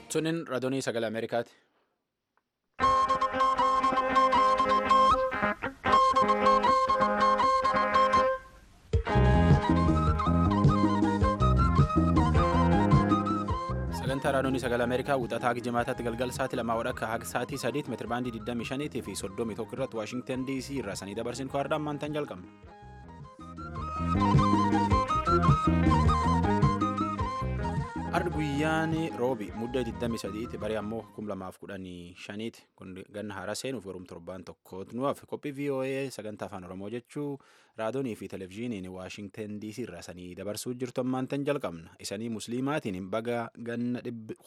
Sunin raadiyoo sagalee Ameerikaati. Sagantaa raadiyoo sagalee Ameerikaa wixataa hanga jimaataatti galgala sa'aatii lamaa wadhakka haga sa'aatii sadiitti meetira baandii 25 fi 31 irratti Waashingtan DC irraa sanii dabarsin kwaadhaan maantaan jalqabna. Ardi guyyaan roobi muddee 23 barii ammoo 2015 kun ganna haaraa seenuuf garuu torbaan tokkootu nuuf qophii VOA sagantaa afaan oromoo jechuu raadiyoonii fi televezyiiniin waashingtan DC irraa sanii dabarsuu jirtu ammaantan jalqabna isanii musliimaatiin baga ganna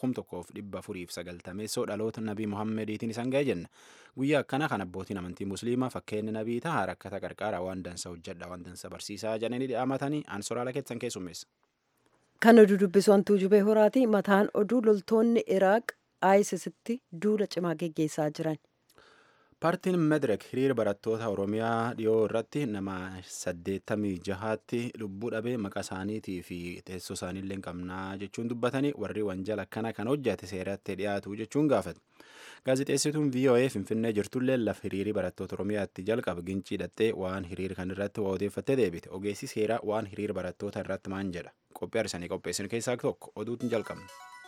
1490 dhaloota nabii muhammediitiin isaan ga'e jenna guyyaa akkana kan abbootiin amantii musliimaa fakkeenya nabii tahaa rakkata qarqaaraa waan dansa hojjedha waan dansa barsiisaa jedhanii dhaamatanii ansoraala keessan keessummeessa. Kan oduu dubbisu hantuu jubee horaati. Mataan oduu loltoonni Iraaq ISISitti duula cimaa geggeessaa jiran. Paartiin Medirek hiriira barattoota Oromiyaa dhiyoo irratti nama saddeettamii jahaatti lubbuu dhabee maqaa isaaniitii fi teessoo isaaniillee qabnaa jechuun dubbatanii warri wanjala akkana kan hojjate seeratti dhiyaatu jechuun gaafate. Gaazexeessituun VOA Finfinnee jirtullee lafa hiriirii barattoota Oromiyaatti jalqaba gincii hidhattee waan hiriira kan irratti waa odeeffattee deebite. Ogeessi seeraa waan hiriira barattoota irratti maan jedha. Qophii arsanii qopheessin keessaa tokko oduutiin jalqabna.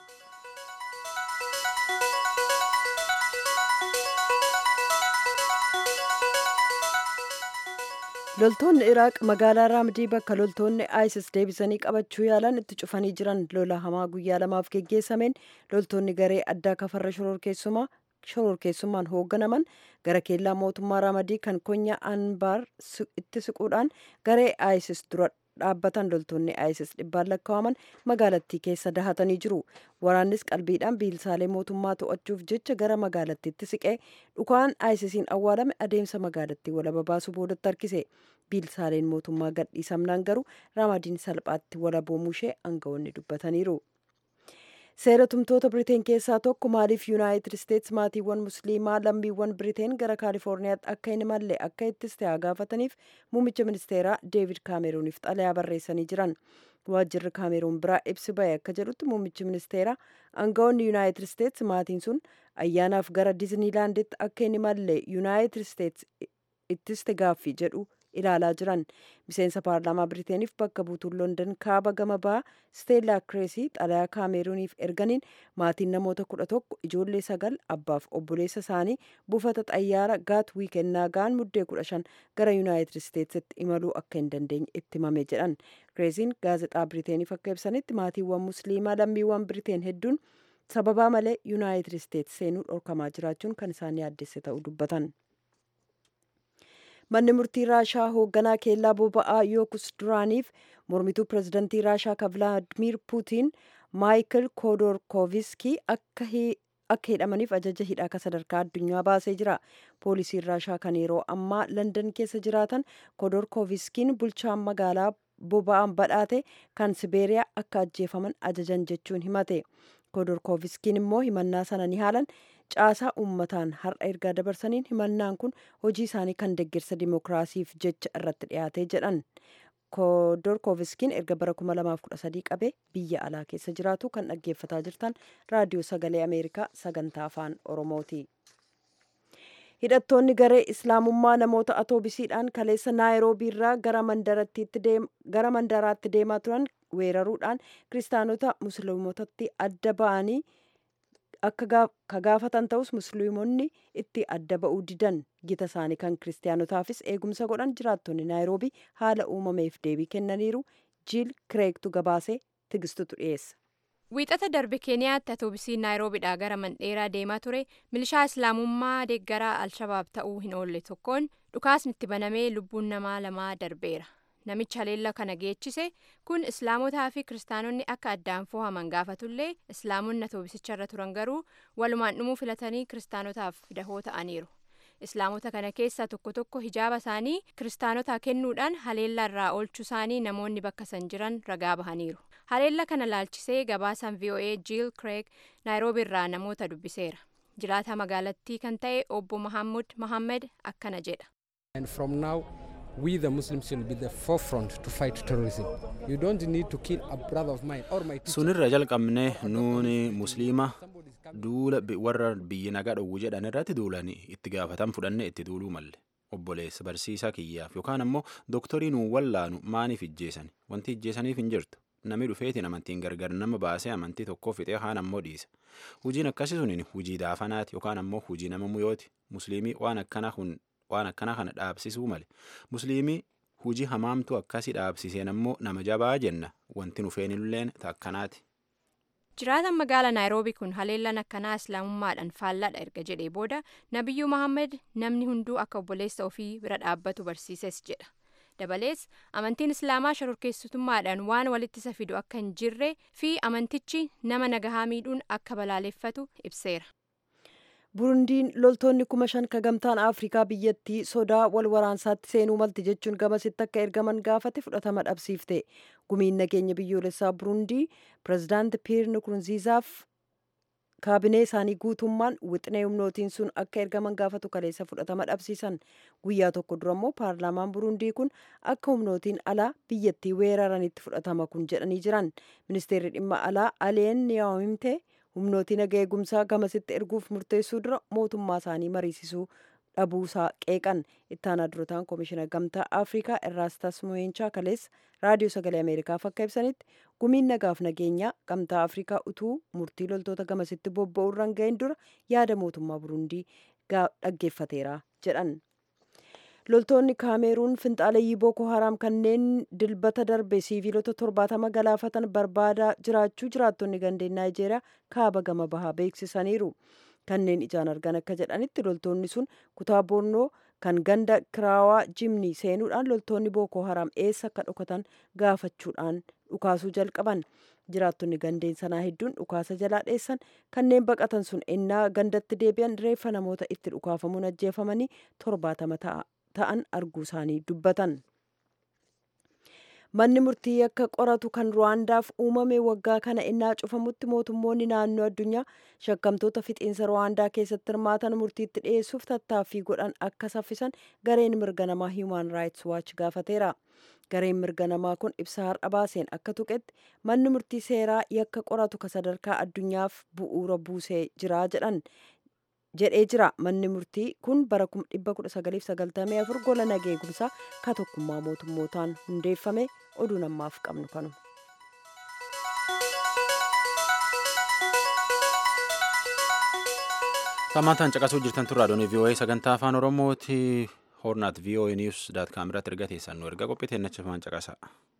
Loltoonni Iraaq magaalaa Raamdii bakka loltoonni ISIS deebisanii qabachuu yaalan itti cufanii jiran lola hamaa guyyaa lamaaf geggeessameen loltoonni garee addaa kafarra shororkeessumaa shororkeessummaan hoogganaman gara keellaa mootummaa Raamadii kan konyaa Anbaar itti siquudhaan garee ISIS dura dhaabbatan loltoonni ISIS dhibbaan lakkaa'aman magaalattii keessa dahatanii jiru. Waraannis qalbiidhaan biilsaalee mootummaa to'achuuf jecha gara magaalattiitti siqee dhukaan ISISiin awwaalame adeemsa magaalattii walaba baasuu boodatti harkise. Biilsaaleen mootummaa gadhiisamnaan garuu Raamadiin salphaatti walaboomuu ishee aangawoonni dubbataniiru. Seera tumtoota Biriteen keessaa tokko maaliif Yuunaayitid Isteets maatiiwwan musliimaa lammiiwwan Biriteen gara Kaalifoorniyaatti akka hin imalle akka ittiste haa gaafataniif muummicha ministeeraa Deevid Kaameruuniif xalayaa barreessanii jiran. Waajjirri Kaameruun biraa ibsi ba'e akka jedhutti muummichi ministeeraa aangawoonni Yuunaayitid Isteets maatiin sun ayyaanaaf gara Diizniilaanditti akka hin imalle Yuunaayitid Isteets ittiste gaaffii jedhu ilaalaa jiran miseensa paarlaamaa biriteeniif bakka buutuun london kaaba gama bahaa steellaa kireesii xalayaa kaameruuniif erganiin maatiin namoota kudha tokko ijoollee sagal abbaaf obboleessa isaanii buufata xayyaara gaat wiikennaa ga'an muddee kudha shan gara yuunaayitid isteetsitti imaluu akka hin dandeenye itti himame jedhan kireesiin gaazexaa biriteeniif akka ibsanitti maatiiwwan musliimaa lammiiwwan biriteen hedduun sababaa malee yuunaayitid isteets seenuu dhorkamaa jiraachuun kan isaan yaaddesse ta'uu dubbatan. manni murtii raashaa hoogganaa keellaa boba'aa yookus duraaniif mormituu pirezidantii raashaa ka vilaadimir puutiin maayikil koodorkooviskii akka hidhamaniif ajaja hidhaa ka sadarkaa addunyaa baasee jira poolisiin raashaa kan yeroo ammaa landan keessa jiraatan koodorkooviskiin bulchaan magaalaa boba'aan badhaate kan sibeeriyaa akka ajjeefaman ajajan jechuun himate koodorkooviskiin immoo himannaa sana ni haalan caasaa uummataan har'a ergaa dabarsaniin himannaan kun hojii isaanii kan deeggarsa dimookiraasiif jecha irratti dhiyaatee jedhan koodorkooviskiin erga bara 2013 qabee biyya alaa keessa jiraatu kan dhaggeeffataa jirtan raadiyoo sagalee ameerikaa sagantaa afaan oromooti. hidhattoonni garee islaamummaa namoota atoobisiidhaan kaleessa naayiroobii irraa gara mandaraatti deemaa turan weeraruudhaan kiristaanota musliimotatti adda ba'anii akka ka gaafatan ta'us musliimonni itti adda ba'uu didan gita isaanii kan kiristaanotaafis eegumsa godhan jiraattonni naayiroobii haala uumameef deebii kennaniiru jiil kireektu gabaasee tigistutu dhiyeessa. wiixata darbe keeniyaatti atoobisiin naayiroobiidhaa gara mandheeraa deemaa ture milishaa islaamummaa deeggaraa alshabaab ta'uu hin oolle tokkoon dhukaasni itti banamee lubbuun namaa lamaa darbeera namicha haleella kana geechise kun islaamotaa fi kiristaanonni akka addaan fohaman gaafatullee islaamonni atoobisicharra turan garuu walumaan dhumuu filatanii kiristaanotaaf dahoo ta'aniiru islaamota kana keessaa tokko tokko hijaaba isaanii kiristaanotaa kennuudhaan haleella irraa oolchuu isaanii namoonni bakka san jiran ragaa bahaniiru haleella kana laalchisee gabaasaan voa jiil kireeg naayiroobii irraa namoota dubbiseera jiraataa magaalattii kan ta'e obbo mahammud mahammed akkana jedha. we the Muslims should be the forefront to fight terrorism. You don't need to kill a brother of mine or my teacher. sunirra jalqabne nuuni musliima duula bi- warra biyyi nagaa dhowwu jedhan irratti duulan itti gaafatan fudhanne itti duuluu malle obboleessa barsiisaa kiyyaaf yookaan ammoo dooktorii nuu wallaanu maaniif ijjeesan wanti ijjeesaniif hin jirtu namni dhufeetiin amantiin gargar nama baasee amantii tokkoo fixee haan ammoo dhiisa hujiin akkasii suniin hujii daafanaati yookaan ammoo hujii nama muyooti musliimii waan akkana kun waan akkana kana dhaabsisuu male musliimii hujii hamaamtu akkasii dhaabsiseen ammoo nama jabaa jenna wanti nufeenilleen takkanaati. Jiraataan magaalaa Naayiroobii kun haleellaan akkanaa islaamummaadhaan faallaadha erga jedhee booda Nabiyyuu Mahammed namni hunduu akka obboleessa ofii bira dhaabbatu barsiises jedha. Dabalees amantiin islaamaa shororkeessitummaadhaan waan walitti isa fidu akka hin jirree fi amantichi nama nagahaa miidhuun akka balaaleffatu ibseera. burundiin loltoonni kuma shan ka gamtaan afrikaa biyyattii sodaa wal waraansaatti seenuu malti jechuun gamasitti akka ergaman gaafate fudhatama dhabsiifte gumiin nageenya biyyoolessaa burundii pirezidaanti piir nukurunziizaaf kaabinee isaanii guutummaan wixinee humnootiin sun akka ergaman gaafatu kaleessa fudhatama dhabsiisan guyyaa tokko dura immoo paarlaamaan burundii kun akka humnootiin alaa biyyattii weeraranitti fudhatama kun jedhanii jiran ministeerri dhimma alaa aleen niyaawimte humnootiin naga eegumsaa gamasitti erguuf murteessuu dura mootummaa isaanii mariisisuu dhabuusaa qeeqan ittaanaa durotaan koomishina gamtaa afrikaa irraastas mo'eenchaa kaleessa raadiyoo sagalee ameerikaaf akka ibsanitti gumiin nagaaf nageenyaa gamtaa afrikaa utuu murtii loltoota gamasitti bobba'uurra hin ga'in dura yaada mootummaa burundii dhaggeeffateera jedhan. loltoonni kaameeruun finxaaleyyii booko haraam kanneen dilbata darbe siiviilota torbaatama galaafatan barbaadaa jiraachuu jiraattonni gandeen naayijeeriyaa kaaba gama bahaa beeksisaniiru kanneen ijaan argan akka jedhanitti loltoonni sun kutaa boornoo kan ganda kiraawaa jimni seenuudhaan loltoonni booko haraam eessa akka dhokatan gaafachuudhaan dhukaasuu jalqaban jiraattonni gandeen sanaa hedduun dhukaasa jalaa dheessan kanneen baqatan sun ennaa gandatti deebi'an reeffa namoota itti dhukaafamuun ajjeefamanii torbaatama ta'a. ta'an arguu isaanii dubbatan. Manni murtii akka qoratu kan Ruwaandaaf uumame waggaa kana innaa cufamutti mootummoonni naannoo addunyaa shakkamtoota fixiinsa Ruwaandaa keessatti hirmaatan murtiitti dhiyeessuuf tattaaffii godhan akka saffisan gareen mirga namaa Human Rights Watch gaafateera. Gareen mirga namaa kun ibsa har'a baaseen akka tuqetti manni murtii seeraa yakka qoratu ka sadarkaa addunyaaf bu'uura buusee jira jedhan. jedhee jira manni murtii kun bara 1994 gola nageegumsaa ka tokkummaa mootummootaan hundeeffame oduu namaaf qabnu kanu. Tamaataan caqasuu jirtan turraa doonii VOA sagantaa afaan Oromooti hornaat VOA News daat kaamirratti erga teessan nu erga qophii nachafaman caqasa.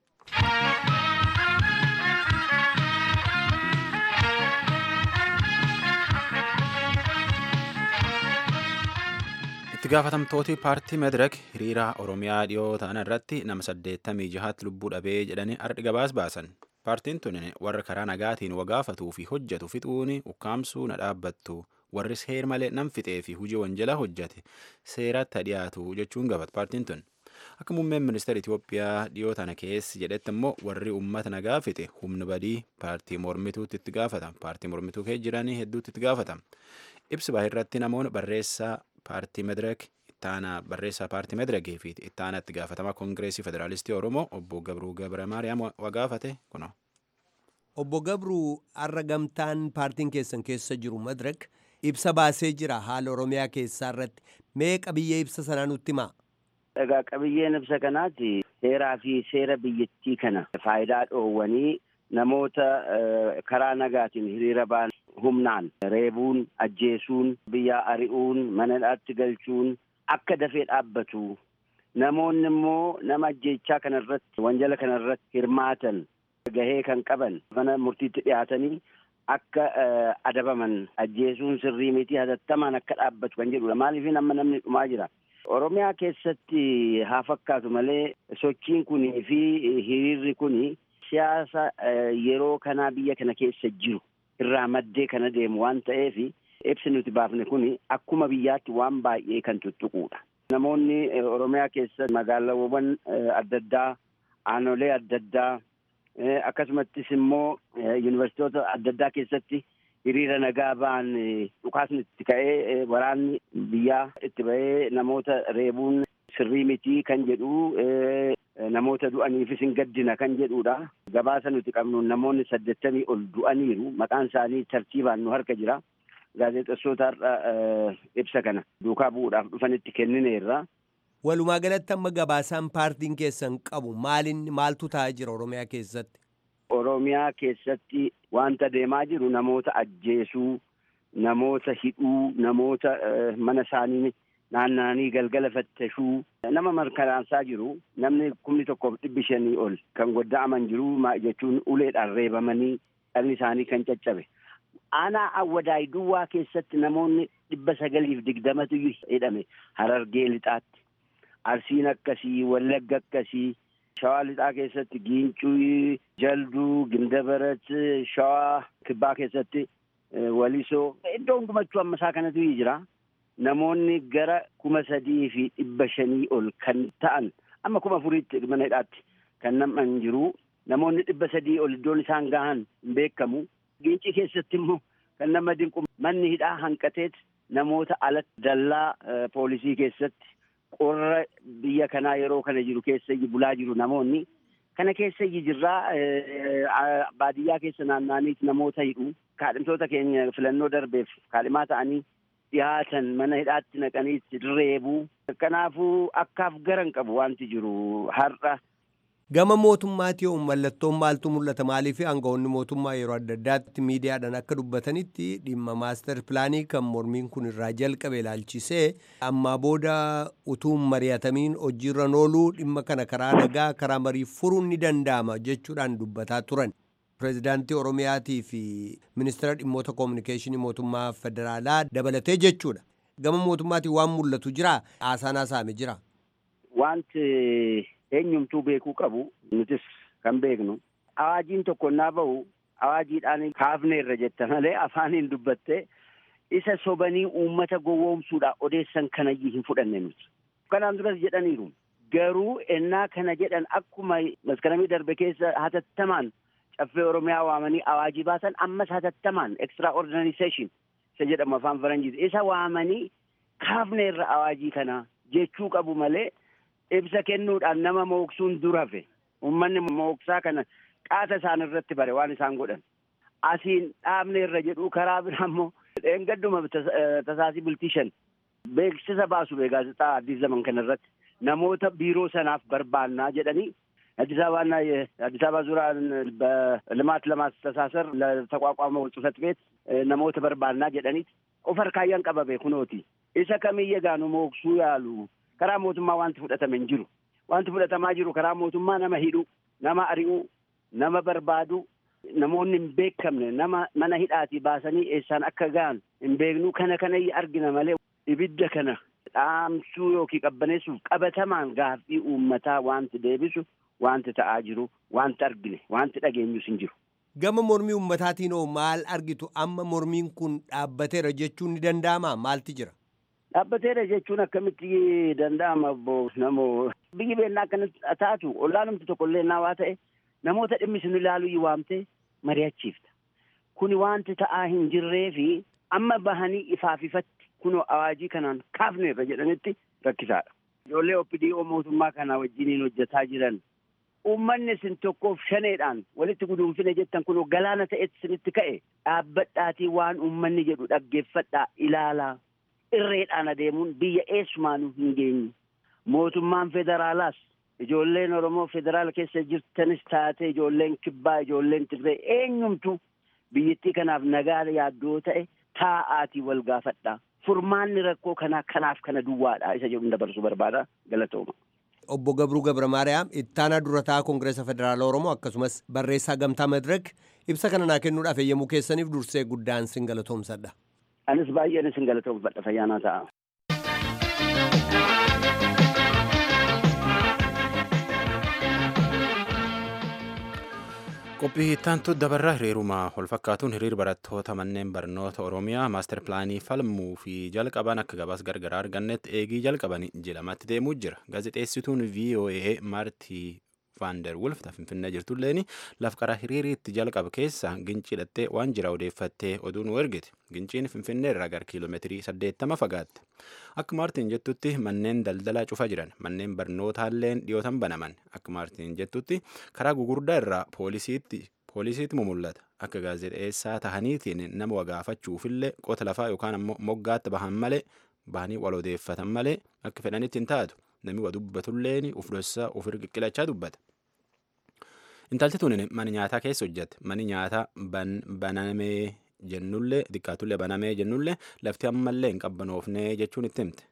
itti gaafatamtooti paartii medirek hiriira oromiyaa dhiyoo ta'an irratti nama saddeettamii jahaatti lubbuu dhabee jedhanii ardhi gabaas baasan paartiin tun warra karaa nagaatiin wagaafatuu fi hojjetu fixuun ukkaamsuu na dhaabbattu warri seer malee nam fixee fi hujii wanjala hojjete seeratti dhiyaatu jechuun gaafata paartiin tun akka muummeen ministeera Itoophiyaa dhiyoo tana keessi jedhetti immoo warri uummata nagaa fixe humni badii paartii mormituutti itti gaafata paartii mormituu kee jiranii hedduutti itti gaafata ibsi baay'irratti namoonni barreessaa paartii medirek ittaana barreessaa paartii medirekii fi ittaana itti gaafatamaa koongireesii federaalistii oromoo obbo gabruu gabra maariyaam wagaafate kuno. obbo gabruu har'a gamtaan paartiin keessan keessa jiru medirek ibsa baasee jira haala oromiyaa keessaa irratti mee qabiyyee ibsa sanaa nutti himaa. Egaa qabiyyeen ibsa kanaati seeraa fi seera biyyattii kana faayidaa dhoowwanii namoota karaa nagaatiin hiriira ba'an humnaan reebuun ajjeesuun biyyaa ari'uun manadhaatti galchuun akka dafee dhaabbatu namoonni immoo nama ajjeechaa kana irratti wanjala kana irratti hirmaatan gahee kan qaban mana murtiitti dhiyaatanii akka adabaman ajjeesuun sirrii miti hatattamaan akka dhaabbatu kan jedhudha maaliif amma namni dhumaa jira. Oromiyaa keessatti haa fakkaatu malee sochiin kunii fi hiriirri kuni siyaasa yeroo kanaa biyya kana keessa jiru irraa maddee kana deemu waan ta'eef ibsi nuti baafne kuni akkuma biyyaatti waan baay'ee kan tuttuquudha. Namoonni Oromiyaa keessa magaalaawwan adda addaa aanolee adda addaa akkasumattis immoo yuunivarsiitota adda addaa keessatti hiriira nagaa ba'an dhukaasni itti ka'ee waraanni biyyaa itti ba'ee namoota reebuun sirrii mitii kan jedhu namoota du'aniifis hin gaddina kan jedhudha. Gabaasa nuti qabnu namoonni saddeettamii ol du'aniiru maqaan isaanii tartiibaan nu harka jira. Gaazexeessota har'a ibsa kana duukaa bu'uudhaaf dhufanitti kennineerra. Walumaa galatti amma gabaasaan paartiin keessan qabu maalin maaltu ta'aa jira Oromiyaa keessatti? Oromiyaa keessatti wanta deemaa jiru namoota ajjeesuu, namoota hidhuu, namoota mana isaanii naanna'anii galgala fattashuu nama mirkanaa'aa jiru namni kumni tokkoof dhibbi shanii ol kan godda'aman jiru jechuun uleedhaan reebamanii dhalli isaanii kan caccabe. Aanaa awwadaay duwwaa keessatti namoonni dhibba sagaliif digdamatu hidhame harargee lixaatti. Arsiin akkasii, wallagga akkasii, shawaa lixaa keessatti giincuu, jalduu, gindabarat, shawaa kibbaa keessatti walisoo iddoo hundumachuu ammasaa kanatu jira. Namoonni gara kuma sadii fi dhibba shanii ol kan ta'an amma kuma afuriitti mana hidhaatti kan nam'an jiru. Namoonni dhibba sadii ol iddoon isaan gahan hin beekamu. Giincii keessatti immoo kan nama dinqu manni hidhaa hanqateet namoota alatti dallaa poolisii keessatti qorra biyya kanaa yeroo kana jiru keessa bulaa jiru namoonni. Kana keessa jirraa baadiyyaa keessa naanna'aniit namoota hidhu. Kaadhimtoota keenya filannoo darbeef kaadhimaa ta'anii dhiyaatan mana hidhaatti naqanii reebuu. Kanaafuu akkaaf garan qabu wanti jiru har'a. Gama mootummaatti yoo mallattoon maaltu mul'ata maaliif aangawoonni mootummaa yeroo adda addaatti miidiyaadhaan akka dubbatanitti dhimma maastar pilaanii kan mormiin kun irraa jalqabe ilaalchisee ammaa booda utuu mari'atamiin hojiirra ooluu dhimma kana karaa nagaa karaa marii furuun ni danda'ama jechuudhaan dubbataa turan. Pireezidaantii Oromiyaatii fi ministeera dhimmoota koominikeeshinii mootummaa federaalaa dabalatee jechuudha. Gama mootummaatiin waan mul'atu jira haasaan haasa'ame jira. Wanti eenyumtuu beekuu qabu nutis kan beeknu awaajiin tokko naa bahu awaajiidhaan kaafneerra jetta malee afaaniin dubbattee isa sobanii uummata gowwoomsuudhaaf odeessan kanayyuu hin fudhanne nuti. Kanaan duras jedhaniiru. Garuu ennaa kana jedhan akkuma maskaramii darbe keessa hatattamaan caffee Oromiyaa waamanii awaajii baasan ammas hatattamaan extra ordinary session isa jedhamu afaan faranjiiti. Isa waamanii kaafneerra awaajii kana jechuu qabu malee ibsa kennuudhaan nama mooksuun durafe uummanni mooksaa kana qaata isaan irratti bare waan isaan godhan asiin dhaabne irra jedhu karaa biraa immoo dheengadduma tasaasii bultii shan beeksisa baasu bee gaazexaa addis zaman kana irratti namoota biiroo sanaaf barbaannaa jedhanii አዲስ አበባና የአዲስ አበባ ዙሪያ በልማት ለማስተሳሰር ለተቋቋመው ጽህፈት ቤት ነሞተ በርባና ጀደኒት ኦፈር ካያን ቀበቤ ኩኖቲ ኢሰ ከሚየ ጋኑ ሞክሱ ያሉ karaa mootummaa wanti fudhatame hin jiru. Wanti fudhatamaa jiru karaa mootummaa nama hidhu, nama ari'u, nama barbaadu, namoonni hin beekamne nama mana hidhaatii baasanii eessaan akka ga'an hin beeknu kana kana argina malee ibidda kana dhaamsuu yookiin qabbaneessuuf qabatamaan gaaffii uummataa wanti deebisu wanti ta'aa jiru wanti argine wanti dhageenyus hin jiru. Gama mormii uummataatiin hoo maal argitu amma mormiin kun dhaabbateera jechuun ni danda'amaa maalti jira? Dhaabbateera jechuun akkamitti danda'ama obbo namoo biyyi beennaa akkanatti taatu ollaanumti tokko illee naa waa ta'e namoota dhimmi sun ilaaluu waamtee mari'achiifta. Kuni wanti ta'aa hin jirree fi amma bahanii ifaaf ifatti kunoo awaajii kanaan kaafneerra jedhanitti rakkisaadha. Ijoollee OPDO mootummaa kana wajjiniin hojjetaa jiran uummanni isin tokkoof shaneedhaan walitti guduunfine jettan kunoo galaana ta'etti isinitti ka'e dhaabbadhaatii waan uummanni jedhu dhaggeeffadhaa ilaalaa. irreedhaan adeemuun biyya eessumaanuu hin geenye. Mootummaan federaalaas ijoolleen Oromoo federaala keessa jirtanis taate ijoolleen kibbaa ijoolleen Tigree eenyumtu biyyattii kanaaf nagaa yaaddoo ta'e taa'aatii wal gaafadhaa. Furmaanni rakkoo kanaa kanaaf kana duwwaadha isa jedhu dabarsuu barbaada galatooma. Obbo Gabruu Gabra Maariyaam ittaanaa durataa Koongireesa Federaala Oromoo akkasumas barreessaa gamtaa Madirek ibsa kana naa kennuudhaaf eeyyamuu keessaniif dursee guddaan sin galatoomsadha. Anis baay'een isin galatoomfadha fayyaanaa ta'a. qophii ittaantu dabarraa hiriiruma wal fakkaatuun hiriir barattoota manneen barnoota oromiyaa maastar pilaanii falmuu fi jalqaban akka gabaas gargaraa argannetti eegii jalqaban jedhamatti deemuu jira gaazexeessituun voa maartii Vaander Wulf ta Finfinnee jirtulleen laf qara hiriiriitti jalqabe keessa gincii dhattee waan jira odeeffattee oduu nu ergite. Ginciin Finfinnee irraa gara kiiloomeetirii 80 fagaatte. Akka Maartiin jettutti manneen daldalaa cufa jiran manneen barnootaalleen dhiyootan banaman. Akka Maartiin jettutti karaa gugurdaa irraa poolisiitti poolisiitti mul'ata. Akka gaazexeessaa tahaniitiin nama wagaafachuufillee qota lafaa yookaan ammoo moggaatti bahan malee bahanii wal odeeffatan malee akka fedhanitti hin taatu. Namni waa dubbatulleen uf dhossaa uf qiqqilachaa dubbata. Intalti tun mana nyaataa keessa hojjette. Mani nyaataa banamee jennullee xiqqaatullee banamee jennullee lafti ammallee hin qabbanoofnee jechuun itti himte.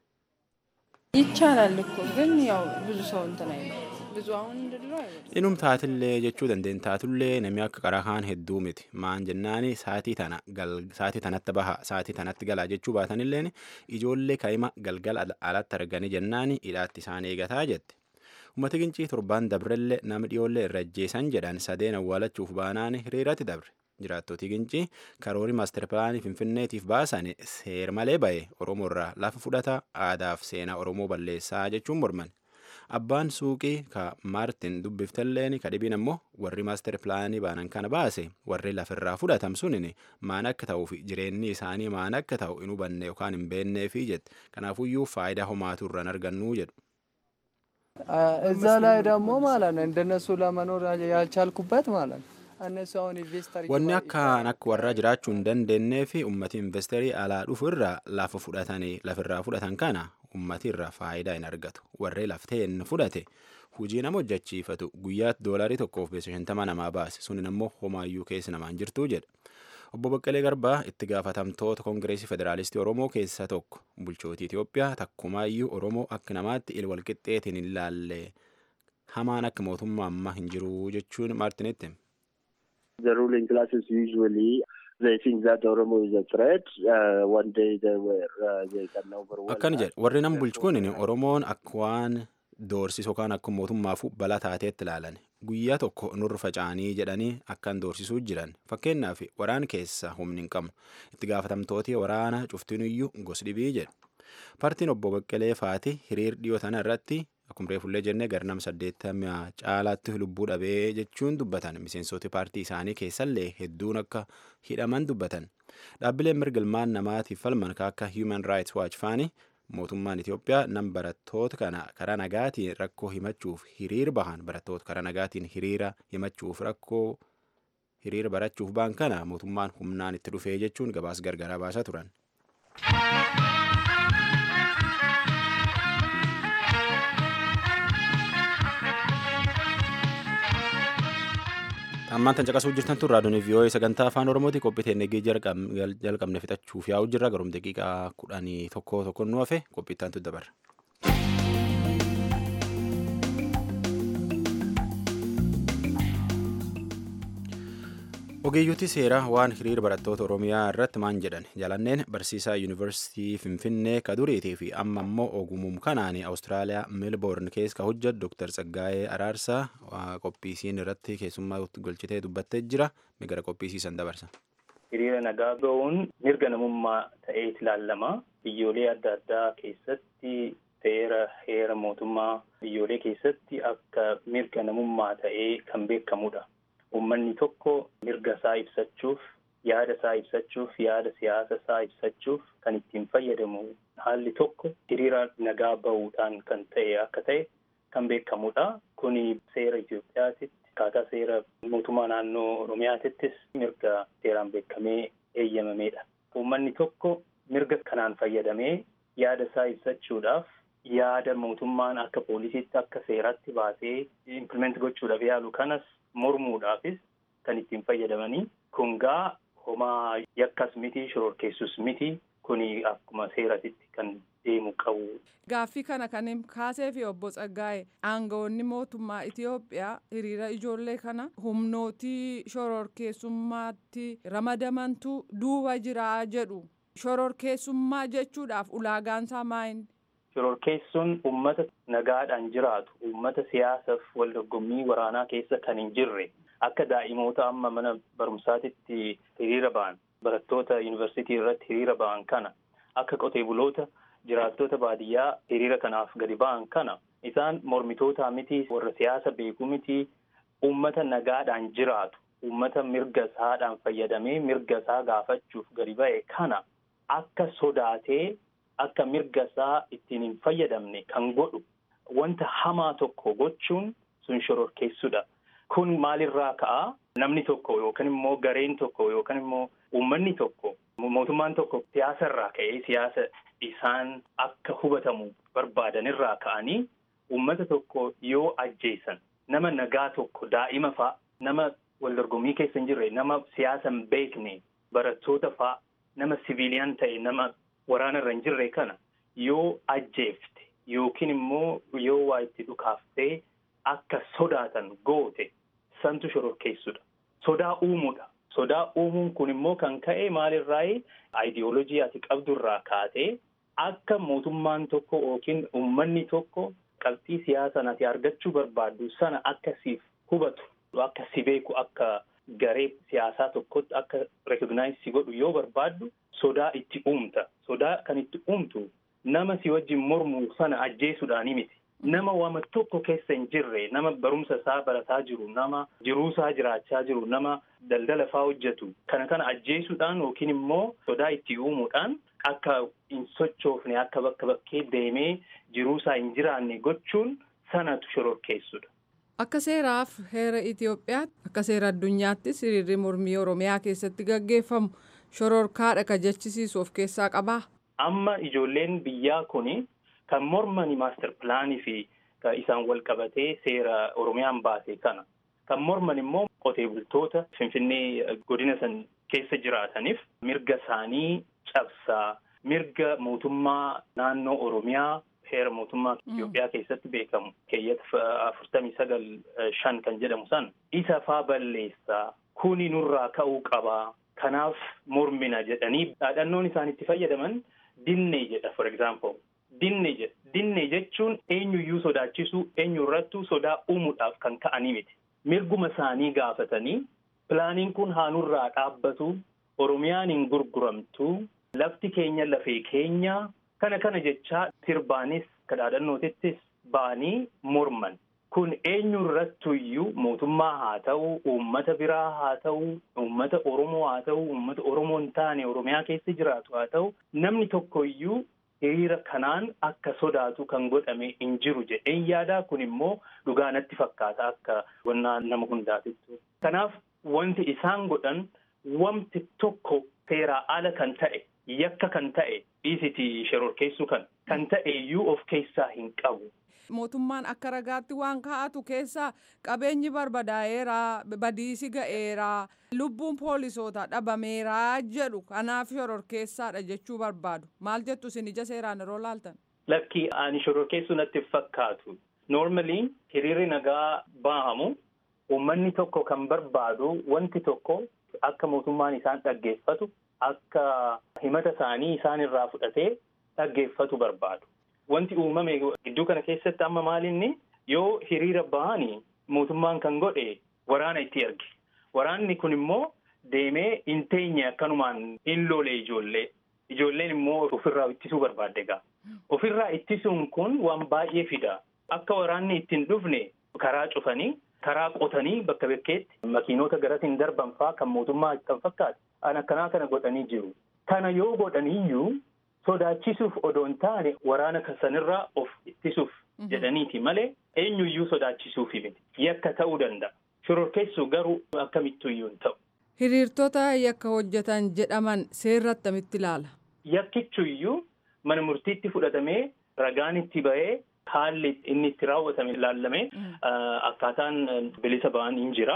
ይቻላል እኮ ግን ያው ብዙ ሰው እንትን አይልም። ብዙ አሁን እንድለው አይበልም። Inum taatillee jechuu dandeen taatullee namni akka qaraa kaan hedduu miti. Maan jennaani saatii tana saatii tanatti baha saatii tanatti galaa jechuu baatanilleen ijoollee kaa'ima galgala alatti arganii jennaani hidhaatti isaan eegataa jette. Uummata gincii torbaan dabrellee nama dhiyoollee irra ajjeesan jedhan sadeen awwaalachuuf baanaan hiriiratti dabre. Jiraattootii gincii karoorii maastar pilaanii finfinneetiif baasan seer malee ba'e Oromoo irraa lafa fudhata aadaaf seenaa Oromoo balleessaa jechuun morman. Abbaan suuqii ka Maartin dubbiftalleen ka dhibiin ammoo warri maastar pilaanii baanan kana baase warri lafirraa fudhatam sunin maan akka ta'uu fi jireenyi isaanii maan akka ta'u hin hubanne yookaan hin beekneefi jette. Kanaafuyyuu faayidaa homaatu irraan argannuu jedhu. እዛ ላይ ደግሞ ማለት ነው እንደነሱ ለመኖር ያልቻልኩበት ማለት ነው እነሱ አሁን ኢንቨስተር Wanni akkaan akka warraa jiraachuu hin dandeenyee fi uummati investeerii alaa dhufu irraa lafa fudhatanii lafirraa fudhatan kana uummati irraa faayidaa hin argatu. Warree lafteen fudhate hujii nama hojjechiifatu guyyaatti doolarii tokkoof beessa shantama namaa baase sunin ammoo homaayyuu keessa namaan jirtuu jedha. Obbo Baqqalee Garbaa itti gaafatamtoota Koongireesii Federaalistii Oromoo keessaa tokko bulchootii Itoophiyaa takkumaayyuu Oromoo akka namaatti il walqixxeetiin hin laalle hamaan akka mootummaa ammaa hin jiru jechuun Maartinitti. The ruling classes usually they think that Oromo is a threat. Uh, one day they were uh, they can overwhelm. Akkana us. jedha warri nam bulchu kun Oromoon akka waan doorsisu yookaan akka mootummaafu balaa taateetti ilaalan guyyaa tokko nurra faca'anii jedhanii akkan doorsisuu jiran fakkeenyaaf waraana keessa humni hin qabnu itti gaafatamtooti waraana cuftiniyyuu gosi dhibii jedha. Paartiin obbo Baqqalee Faati hiriir dhiyoo tana irratti akkuma reefullee jennee garnam saddeettamii caalaatti lubbuu dhabee jechuun dubbatan miseensoti paartii isaanii keessallee hedduun akka hidhaman dubbatan. Dhaabbileen mirga ilmaan namaatiif falman akka Human Rights Watch faani mootummaan Itoophiyaa nam barattoota kana karaa nagaatiin rakkoo himachuuf hiriir bahan barattoota karaa nagaatiin hiriira himachuuf rakkoo hiriira barachuuf ba'an kana mootummaan humnaan itti dhufee jechuun gabaas gargaraa baasaa turan. ammaan tan caqasuu jirtan tun raadiyoon vii'oo'ee sagantaa afaan oromooti qophii teennegee jalqabne fixachuuf yaa'u jirra garum daqiiqaa kudhanii tokko tokko nu hafe qophii itti aantu dabarra. ogeeyyotii seeraa waan hiriira barattoota oromiyaa irratti maan jedhan jalanneen barsiisaa yuunivarsiitii finfinnee kaduriitii fi amma ammoo ogumum kanaan awustiraaliyaa meelboorn keessa ka hojjetu dooktar tsaggaayee araarsaa qophiisiin irratti keessummaa golchitee dubbattee jira gara qophiisiisan dabarsa. hiriira nagaa ba'uun mirga namummaa ta'ee ilaalama biyyoolee adda addaa keessatti seera heera mootummaa biyyoolee keessatti akka mirga namummaa ta'ee kan beekamudha. Uummanni tokko mirga isaa ibsachuuf, yaada isaa ibsachuuf, yaada siyaasa isaa ibsachuuf kan ittiin fayyadamu haalli tokko hiriira nagaa bahuudhaan kan ta'e akka ta'e kan beekamudha. Kuni seera Itoophiyaatitti akkaataa seera mootummaa naannoo Oromiyaatittis mirga seeraan beekamee eeyyamameedha. Uummanni tokko mirga kanaan fayyadamee yaada isaa ibsachuudhaaf yaada mootummaan akka poolisiitti akka seeratti baasee implement gochuudhaaf yaalu kanas mormuudhaafis kan ittiin fayyadamanii kun gaa homaa yakkas miti shororkeessus miti kuni akkuma seeratitti kan deemu qabu. Gaaffii kana kan kaasee fi obbo Tsaggaa'e aangawoonni mootummaa Itoophiyaa hiriira ijoollee kana humnootii shororkeessummaatti ramadamantu duuba jiraa jedhu. Shororkeessummaa jechuudhaaf ulaagaansaa maayini? Shororkeessuun uummata nagaadhaan jiraatu, uummata siyaasaaf wal dorgommii waraanaa keessa kan hin jirre, akka daa'imoota amma mana barumsaatitti hiriira ba'an, barattoota yuunivarsiitii irratti hiriira ba'an kana, akka qotee buloota jiraattota baadiyyaa hiriira kanaaf gadi ba'an kana isaan mormitootaa miti warra siyaasa beekuu miti uummata nagaadhaan jiraatu uummata mirga isaadhaan fayyadamee mirga isaa gaafachuuf gadi ba'e kana akka sodaatee akka mirga isaa ittiin hin fayyadamne kan godhu wanta hamaa tokko gochuun sun shororkeessudha. Kun maalirraa ka'a? Namni tokko yookaan immoo gareen tokko yookaan immoo uummanni tokko mootummaan tokko siyaasa irraa ka'ee siyaasa isaan akka hubatamu barbaadan irraa ka'anii uummata tokko yoo ajjeesan nama nagaa tokko daa'ima fa'a nama wal dorgommii keessa hin jirre nama siyaasa hin beekne barattoota fa'a nama siviiliyaan ta'e nama waraana irra hin jirre kana yoo ajjeefte yookiin immoo yoo waa itti dhukaaftee akka sodaatan goote santu shororkeessudha. Sodaa uumuudha. Sodaa uumuun kun immoo kan ka'e maalirraayi aayidiyoolojii ati qabdurraa kaatee akka mootummaan tokko yookiin uummanni tokko qabxii siyaasaa ati argachuu barbaaddu sana akka siif hubatu akka si beeku akka garee siyaasaa tokkotti akka rekognaayiz si godhu yoo barbaaddu sodaa itti uumta. Sodaa kan itti uumtu nama si wajjin mormu sana ajjeesuudhaani miti. Nama wama tokko keessa hin jirre nama barumsa isaa barataa jiru nama jiruu isaa jiraachaa jiru nama daldala faa hojjetu kana kana ajjeesuudhaan yookiin immoo sodaa itti uumuudhaan akka hin sochoofne akka bakka bakkee deemee jiruu isaa hin jiraanne gochuun sanatu shororkeessudha. Akka seeraaf heera Itoophiyaatti akka seera addunyaattis hiriirri mormii Oromiyaa keessatti gaggeeffamu shororkaadha ka jechisiisu of keessaa qabaa. Amma ijoolleen biyyaa kuni kan mormani maaster pilaanii fi isaan wal qabatee seera Oromiyaan baase kana. Kan morman immoo qotee bultoota Finfinnee godina san keessa jiraataniif mirga isaanii cabsaa mirga mootummaa naannoo Oromiyaa heera mootummaa Itoophiyaa keessatti beekamu keeyyata afurtamii sagal shan kan jedhamu san isa faa balleessaa kuni nurraa ka'uu qabaa kanaaf mormina jedhanii dhaadhannoon isaan itti fayyadaman dinnee jedha for example dinnee jedha dinnee jechuun eenyuyyuu sodaachisuu eenyurrattuu sodaa uumuudhaaf kan ka'anii miti mirguma isaanii gaafatanii pilaaniin kun haanurraa dhaabbatu oromiyaan hin gurguramtu lafti keenya lafee keenya kana kana jechaa sirbaanis kadhaadhannootittis ba'anii morman kun eenyurrattuyyuu mootummaa haa ta'u uummata biraa haa ta'u uummata oromoo haa ta'u uummata oromoo hin taane oromiyaa keessa jiraatu haa ta'u namni tokkoyyuu hiriira kanaan akka sodaatu kan godhame hin jiru jedheen yaadaa kun immoo dhugaa natti fakkaata akka gonnaa nama hundaatittu. Kanaaf wanti isaan godhan wanti tokko seeraa ala kan ta'e yakka kan ta'e dhiisiti shororkeessuu kan kan ta'e iyyuu of keessaa hin qabu. Mootummaan akka ragaatti waan kaa'atu keessaa qabeenyi barbadaa'eeraa badiisi ga'eeraa lubbuun poolisoota dhabameeraa jedhu kanaaf shororkeessaadha jechuu barbaadu maal jettu isin ija seeraan yeroo laaltan. Lakki ani shororkeessuu natti fakkaatu. Normally hiriirri nagaa baahamu uummanni tokko kan barbaadu wanti tokko akka mootummaan isaan dhaggeeffatu akka himata isaanii isaan irraa fudhatee dhaggeeffatu barbaadu. Wanti uumame gidduu kana keessatti amma maalinni yoo hiriira bahanii mootummaan kan godhe waraana itti erge. Waraanni kun immoo deemee hin teenye akkanumaan hin lole ijoollee. Ijoolleen immoo ofirraa ittisuu barbaadde egaa. Ofirraa ittisuun kun waan baay'ee fida. Akka waraanni ittiin dhufne karaa cufanii karaa qotanii bakka bakkeetti makiinota garatiin darban fa'aa kan mootummaa kan fakkaatu. An akkanaa kana godhanii jiru. Kana yoo godhaniiyyuu sodaachisuuf odoo hin taane waraana sanirraa of ittisuuf jedhaniiti malee eenyuyyuu sodaachisuufi miti. Yakka ta'uu danda'a. Shororkeessuu garuu akkamittuyyuu hin ta'u. Hiriirtota yakka hojjetan jedhaman seerri attamitti ilaala? Yakkichuyyuu mana murtiitti fudhatamee ragaan itti ba'ee haalli inni itti raawwatame ilaallamee akkaataan bilisa ba'an hin jira.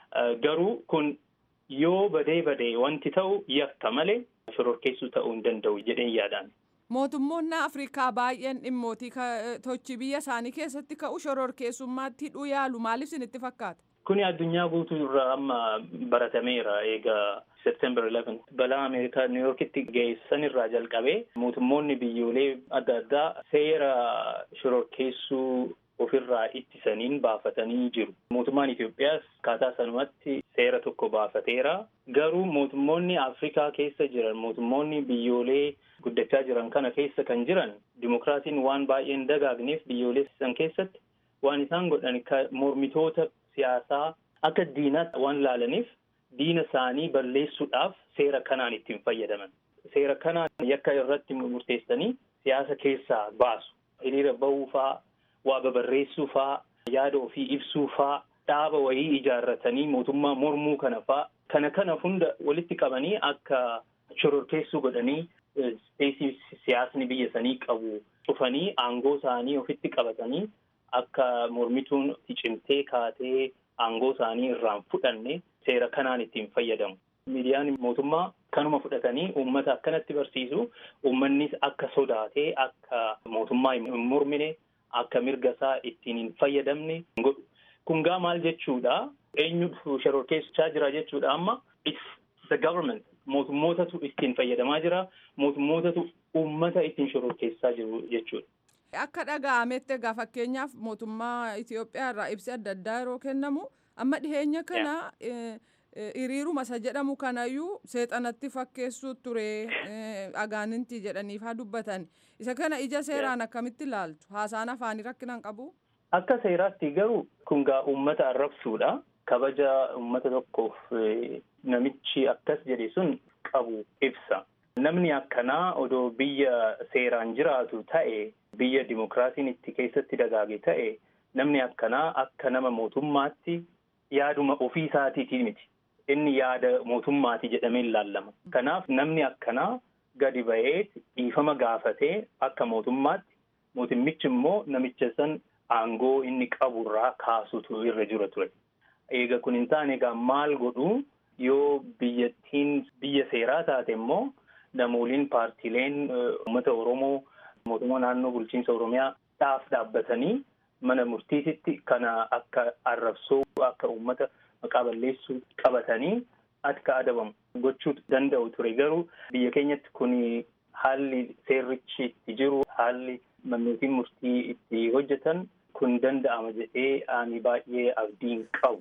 Garuu kun yoo badee badee wanti ta'u yakka malee shororkeessuu ta'uu hin danda'u jedheen yaadaan. Mootummoonni Afrikaa baay'een dhimmootii tochi biyya isaanii keessatti ka'u shororkeessummaatti hidhuu yaalu maaliif isinitti fakkaata? Kuni addunyaa guutuu irraa amma baratameera eega September 11 balaa Ameerikaa New Yorkitti geessan irraa jalqabee mootummoonni biyyoolee adda addaa seera shororkeessuu ofirraa ittisaniin baafatanii jiru. Mootummaan Itoophiyaas akkaataa sanumatti seera tokko baafateera. Garuu mootummoonni Afrikaa keessa jiran mootummoonni biyyoolee guddachaa jiran kana keessa kan jiran dimokiraasiin waan baay'ee hin dagaagneef biyyoolee san keessatti waan isaan godhan mormitoota siyaasaa akka diinaatti waan laalaniif diina isaanii balleessuudhaaf seera kanaan ittiin fayyadaman. Seera kanaan yakka irratti murteessanii siyaasa keessaa baasu. Hiriira bahuu faa, waa babarreessuu faa, yaada ofii ibsuu faa, dhaaba wayii ijaarratanii mootummaa mormuu kana faa kana kana hunda walitti qabanii akka shororkeessuu godhanii ispeesii siyaasni biyya sanii qabu cufanii aangoo isaanii ofitti qabatanii akka mormituun cimtee kaatee aangoo isaanii irraan fudhanne seera kanaan ittiin fayyadamu. Miidiyaan mootummaa kanuma fudhatanii uummata akkanatti barsiisu uummannis akka sodaatee akka mootummaa hin mormine akka mirga isaa ittiin hin fayyadamne godhu. Kun gaa maal jechuudha? Eenyu shororkeessaa jira jechuudha amma it's the government mootummootatu ittiin fayyadamaa jira mootummootatu uummata ittiin shororkeessaa jiru jechuudha. Akka dhaga'ametti egaa fakkeenyaaf mootummaa Itoophiyaa irraa ibsi adda addaa yeroo kennamu amma dhiheenya kana hiriiruma isa jedhamu kanayyuu seexanatti fakkeessuu ture agaaninti jedhaniif haa dubbatan isa kana ija seeraan akkamitti ilaaltu haasaan afaanii rakkinaan qabu. Akka seeraatti garuu kun gaa uummata arrabsuudha. Kabaja uummata tokkoof namichi akkas jedhe sun qabu ibsa. Namni akkanaa odoo biyya seeraan jiraatu ta'e biyya dimokiraasiin itti keessatti dagaage ta'e namni akkanaa akka nama mootummaatti yaaduma ofii isaatiitii miti. Inni yaada mootummaati jedhamee ilaallama. Kanaaf namni akkanaa gadi ba'ee dhiifama gaafatee akka mootummaatti mootummichi immoo namicha san aangoo inni qaburraa kaasutu irra jira ture. Eega kun hin taane egaa maal godhu yoo biyyattiin biyya seeraa taate immoo namooliin paartiileen uummata Oromoo mootummaa naannoo bulchiinsa Oromiyaa dhaaf dhaabbatanii mana murtiititti kana akka arrabsoo akka uummata maqaa balleessuu qabatanii akka adabamu gochuu danda'u ture garuu biyya keenyatti kun haalli seerrichi itti jiru haalli mannootiin murtii itti hojjetan kun danda'ama jedhee ani baay'ee abdiin qabu.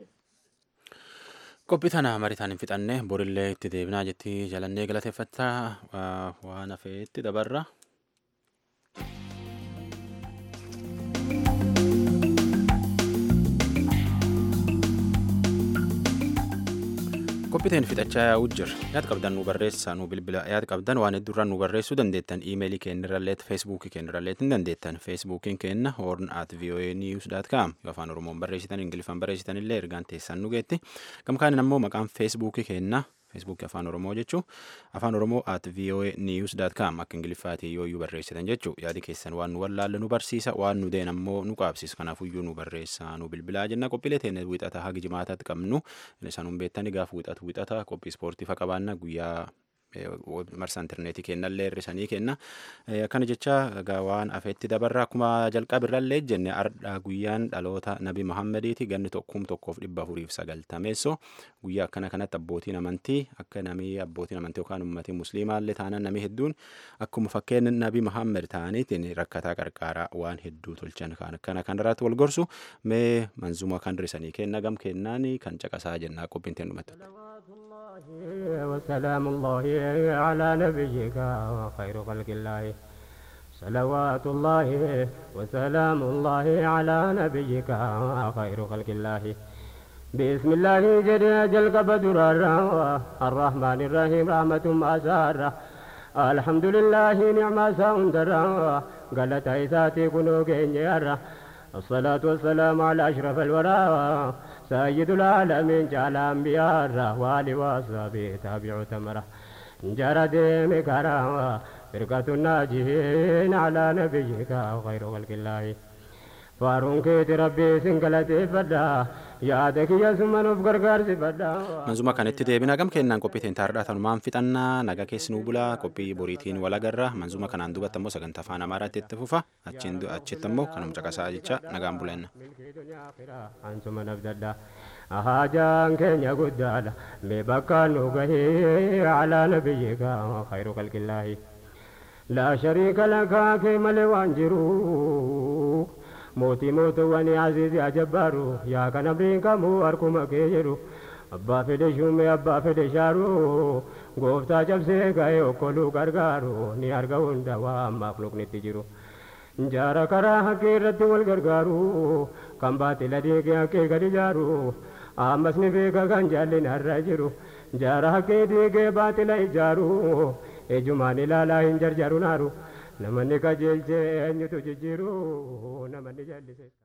Qophii tana mariitaan hin fixanne borillee itti deebinaa jetti jalannee galateeffattaa waan hafeetti dabarra. qophiiteen fixachaa yaa'uu jira yaada qabdan nu barreessaa nu bilbila yaada qabdan waan hedduurraa nu barreessuu dandeettan iimeelii keenyarralleet feesbuukii keenyarralleet hin dandeettan feesbuukiin keenna hoorn at voa news dot com yoo afaan oromoon barreessitan ingiliffaan barreessitan illee ergaan teessan nu geetti gamkaanin ammoo maqaan feesbuukii keenna feesbuukii afaan oromoo jechuu afaan oromoo at voa news dot com akka ingiliffaatii yoo iyyuu barreessitan jechuu yaadi keessan waan nu wallaalle nu barsiisa waan nu deen ammoo nu qaabsiisa kanaafuu nu barreessaa nu bilbilaa jenna qophiilee teenne wixata haga jimaataatti qabnu isaan hun beettani gaaf wixatu wixata qophii ispoortii fa qabaanna guyyaa marsa intarneetii kennallee hirrisanii kenna akkana jecha egaa waan afeetti dabarra akkuma jalqabirrallee jenne ardha guyyaan dhaloota nabi muhammadiiti ganni tokkum tokkoof dhibba afuriif sagaltameesso guyyaa akkana kanatti abbootiin amantii akka namii abbootiin amantii yookaan ummatii musliimaallee taanaan namii hedduun akkuma fakkeenya nabi muhammad ta'aniitiin rakkataa qarqaaraa waan hedduu tolchan kan akkana kanarratti wal gorsu mee manzuma kan risanii kenna gam kennaani kan caqasaa jennaa qophiin teen dhumatti. وسلام الله على نبيك وخير خلق الله صلوات الله وسلام الله على نبيك خير خلق الله بسم الله جل جل قبدر الرحمن الرحيم رحمة ما سارة الحمد لله نعم ساندر قالت عيساتي كنو كينيرا الصلاة والسلام على أشرف الورى سيد العالمين جعل أنبياء والي وصحبه تابع تمره جرى ديم كرامة فرقة الناجين على نبيك خير خلق الله فارون كيت ربي سنقلتي فدا yaada kiyya summa nuuf gargaarsi fadhaa. Manzuma kanatti deebina gam kennaan qophii teen taardaa tanumaan fixannaa nagaa keessi nuu bulaa qophii boriitiin wal agarra manzuma kanaan duubatti ammoo sagantaa afaan amaaraatti itti fufa achitti ammoo kanuma caqasaa jecha nagaan bulenna. Ansuma nabdadha haajaan keenya guddaadha mee bakka nu gahee alaa nabiyyika khayru kalqillaahi. laa shariika lakaa kee malee waan jiru. mootii mootuwwan aziizi ajabbaaru yaa kan abriin kamuu harkuma kee jedhu abbaa fedhe shumee abbaa fedhe shaaru gooftaa cabsee ga'ee okkoluu gargaaru ni arga hunda waa ammaaf luknitti jiru jaara karaa haqqee irratti wal gargaaru kan baatila deegee haqqee gadi jaaru ammas ni beeka kan jaallin har'a jiru jaara haqqee deegee baatila ijaaru ejumaan ilaalaa hin jarjaru naaru namanni qajeelchee eenyutu jijjiiru namanni jallise.